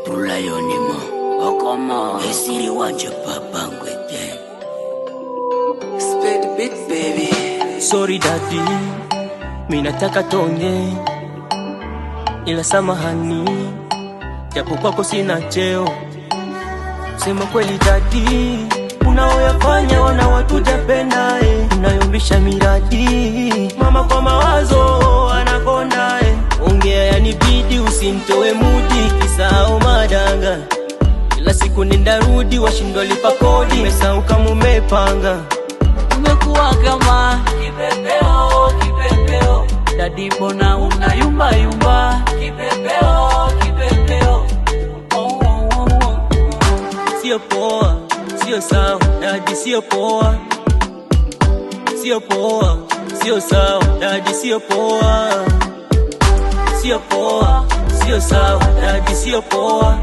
tulayonimo okomo esiri wanje papangwete Spade beat baby Sorry daddy, mi nataka tonge, ila samahani, japo kwako sina cheo. Sema kweli daddy, unaoyafanya wana watu japenda eh. Unayombisha miradi, mama kwa mawazo anakonda eh. Ongea yanibidi, usimtoe mudi, kisao madanga kila siku nenda rudi, washindwa lipa kodi, mesau kama umepanga umekuwa kama kipepeo kipepeo dadi mbona una yumba yumba kipepeo kipepeo oh, oh, oh, oh. sio poa, sio sawa, dadi sio poa, sio poa, sio sawa, dadi sio poa, sio poa, sio sawa, dadi sio poa,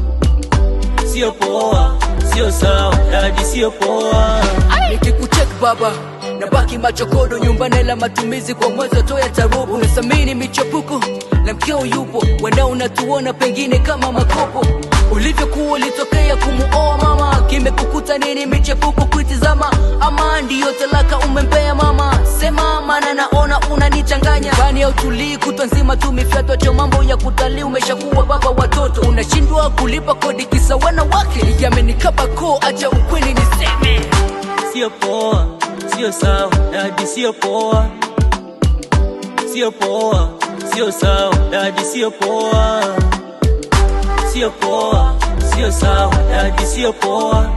sio poa, sio sawa, dadi sio poa. nikikuchek baba na baki machokodo nyumbani la matumizi kwa mwezi toya tarubu unasamini michepuko na mkeo yupo wenda unatuona pengine kama makopo ulivyokuwa ulitokea kumuoa mama kimekukuta nini michepuko kuitizama ama ndiyo talaka umempea mama sema mana naona unanichanganya bani ya utulii kutwa nzima tu mifyatwa cha mambo ya kutalii umeshakuwa baba watoto unashindwa kulipa kodi kisa wanawake yamenikaba koo acha ukweli niseme sio poa, sio sawa, dadi sio poa, sio poa, sio sawa, dadi sio poa, sio poa, sio sawa, dadi sio poa,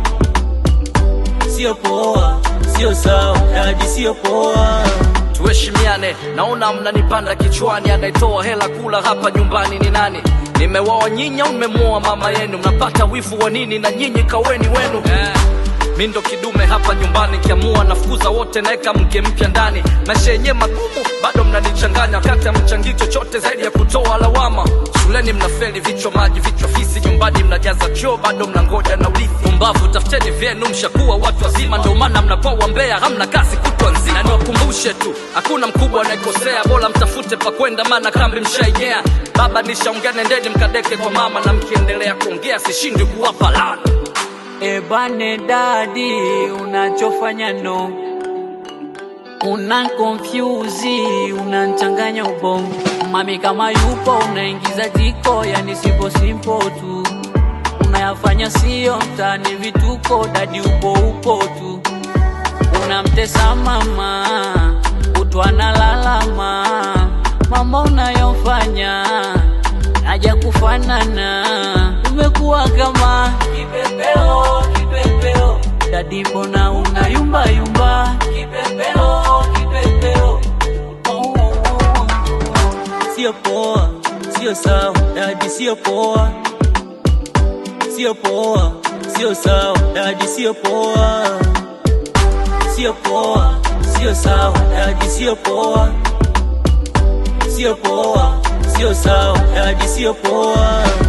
sio poa, sio sawa, dadi sio poa. tuheshimiane naona mnanipanda kichwani anayetoa hela kula hapa nyumbani ni nani nimewaoa nyinyi au nimemuoa mama yenu mnapata wivu wa nini na nyinyi kaweni wenu eh. mi ndo kidume hapa nyumbani kiamua nafukuza wote naeka mke mpya ndani maisha yenyewe magumu bado mnanichanganya wakati amchangii chochote zaidi ya kutoa lawama shuleni mnafeli vichwa maji vichwa fisi nyumbani mnajaza choo bado mnangoja na urithi umbavu tafuteni vyenu mshakuwa watu wazima ndio maana mnakuwa wambea hamna kazi kutwa nzima na niwakumbushe tu hakuna mkubwa anayekosea bora mtafute pa kwenda maana kambi mshaigea baba nishaongea nendeni mkadeke kwa mama na mkiendelea kuongea sishindi kuwapa lana ebane dadi unachofanya no una confuse unanchanganya ubongo mami kama yupo unaingiza jiko yani simple simple tu unayafanya sio mtani vituko dadi upo upo tu unamtesa mama utwana lalama mambo unayofanya haja kufanana umekuwa kama kipepeo kipepeo dadi mbona una yumba yumba kipepeo kipepeo oh, oh, oh. sio poa, sio sawa, dadi sio poa, sio poa, sio sawa, dadi sio poa, sio poa, sio sawa, dadi sio poa, sio poa, sio sawa, dadi sio poa.